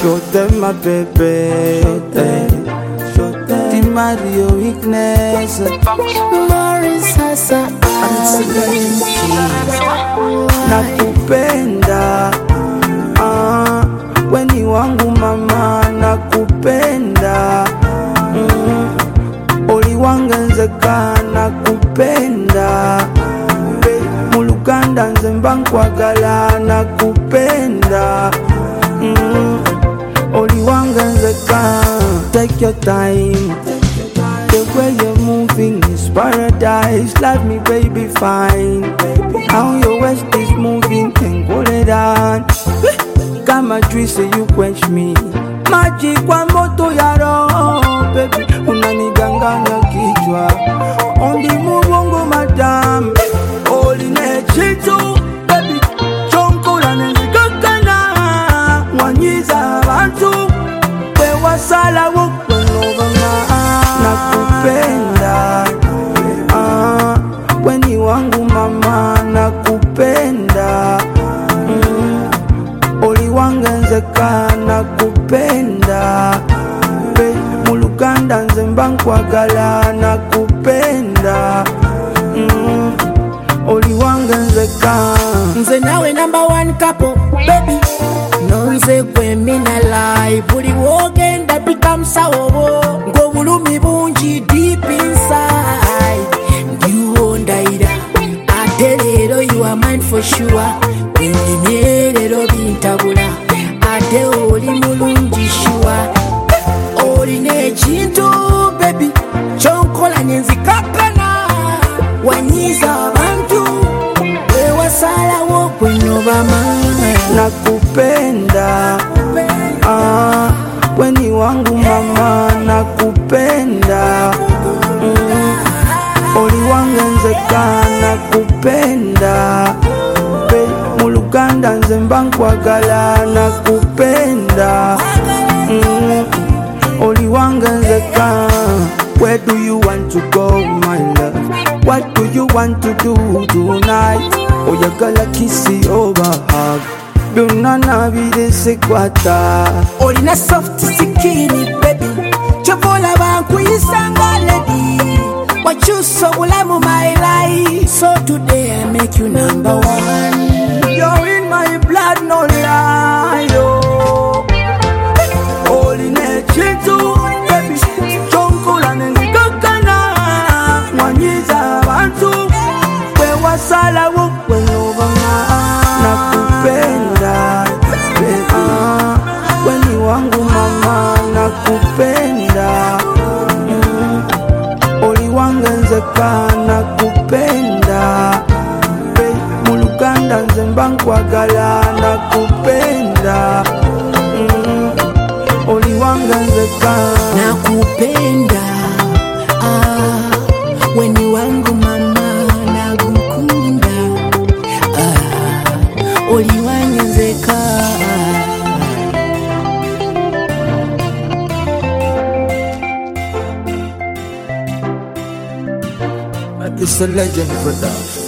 Show them my baby. eh. The Mario weakness. Morris sasa Nakupenda. Ah, weni wangu mama nakupenda. Mm, oliwangenzeka nakupenda. Be, muluganda nze mba nkwagala nakupenda. Mm, oliwangenzeka take your time The way you're moving is paradise. Love me, baby, fine. How your waist is moving, can hold it on. Kama juice, you quench me. Maji kwa moto ya roho, baby, unaniganganya kichwa. Ondi mubongo, madam. Oline chitu, baby, chonkola nenzigakana. Wanyiza abantu, bewasala wokwenobanga. Nakupenda, ah, weni wangu mama, nakupenda. Mm, oliwangenzeka nakupenda Be, muluganda nze mba nkwagala nakupenda mm, oliwangenzeka nze nawe number one couple baby nonze gwe mina lie buli wogenda become sawobo ng'obulumi bungi deep inside ndiwo ndayira ate leero you are mine for sure wenyumye leero bintabula ate oli mulungi sure olina ekintu bebi kyonkola nyenzikakana wanyiza abantu wewasalawo gwenobama nakupenda ah, weni wangu mama nakupenda mm, oliwangenzeka nakupenda Be, muluganda nze mba nkwagala nakupenda mm, oliwangenzeka Where do you want to go, my love? What do you want to do tonight? Oyagala kisi over hug byonna nabiresekwata olina soft sikini bebi kyova olaba nkuyisanga ledi wakyusa obulamu my life so today i make you number one You're in my blood, no lie. oh. Olina ekintu baby kyonkula nenzigakana mwanyiza abantu kwewasalawo kwenobanga nakupenda Ah, weni wangu mama nakupenda Mm, oliwangenzeka nakupenda Be, muluganda nze mba nkwagala nakupenda Mm, oliwangenzeka nakupenda ah, weni wangu mama nagukunda ah, oliwanyenzeka It's a legend production